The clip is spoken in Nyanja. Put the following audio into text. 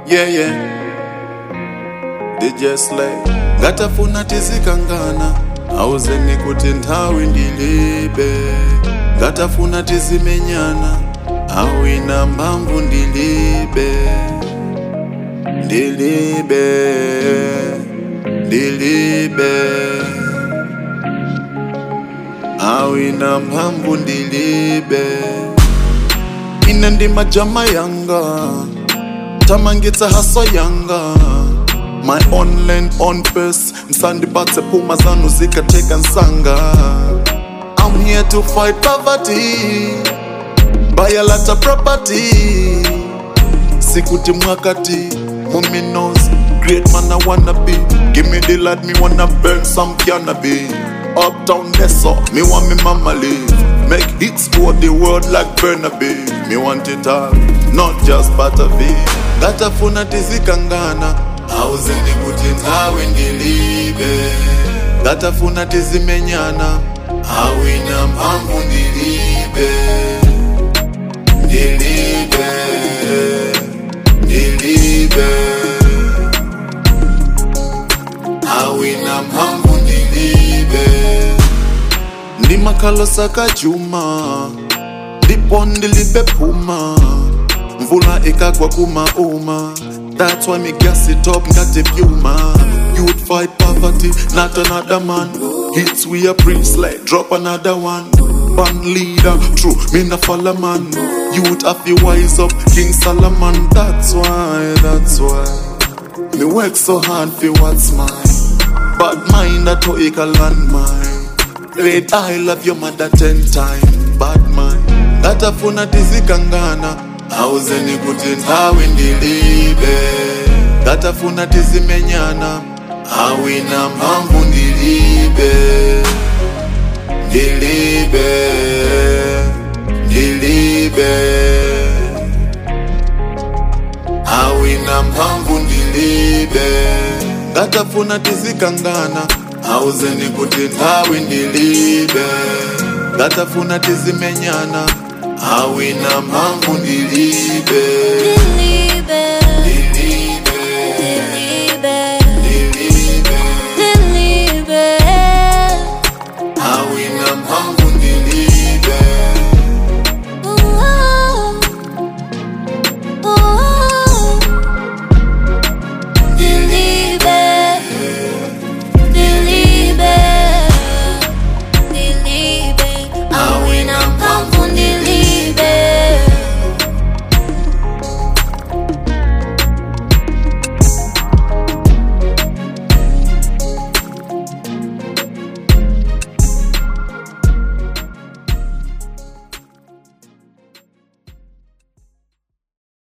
yeah yeah DJ Slay ngatafuna tizikangana auzeni kuti nthawi ndilibe ngatafuna tizimenyana awina mphamvu ndilibe ndilibe ndilibe awina mphamvu ndilibe ine ndi majama yanga tamangitsa haso yanga my own land on pace msandipatse puma zanu zikateka nsanga i'm here to fight poverty buy a lot of property sikuti mwakati muminos great man i wanna be give me the light me wanna burn some cannabis uptown Nesso, me want me mama live make hits for the world like Burnaby me want it all not just Butterby ngatafuna tizikangana auzeni kuti nthawi ndilibe ngatafuna tizimenyana awina mphamvu ndilibe ndilibe ndilibe awina mphamvu ndilibe ndi makhalosa kachuma ndipo ndilibe phuma mvula ikagwa kumauma that's why me gas it up ngati vyuma youth fight poverty not another man hits we a priest like drop another one band leader true me na follow man youth have to wise up king solomon that's why that's why me work so hard for what's mine bad mind that to a landmine Red I love your mother ten time bad mind ngatafuna tizikangana auzeni kuti nthawi ndilibe ngatafuna tizimenyana awina mphamvu ndilibe ndilibe ndilibe awina mphamvu ndilibe ngatafuna tizikangana auzeni kuti nthawi ndilibe ngatafuna tizimenyana awina mphamvu ndilibe Delibe, ndilibe delibe, ndilibe delibe. awina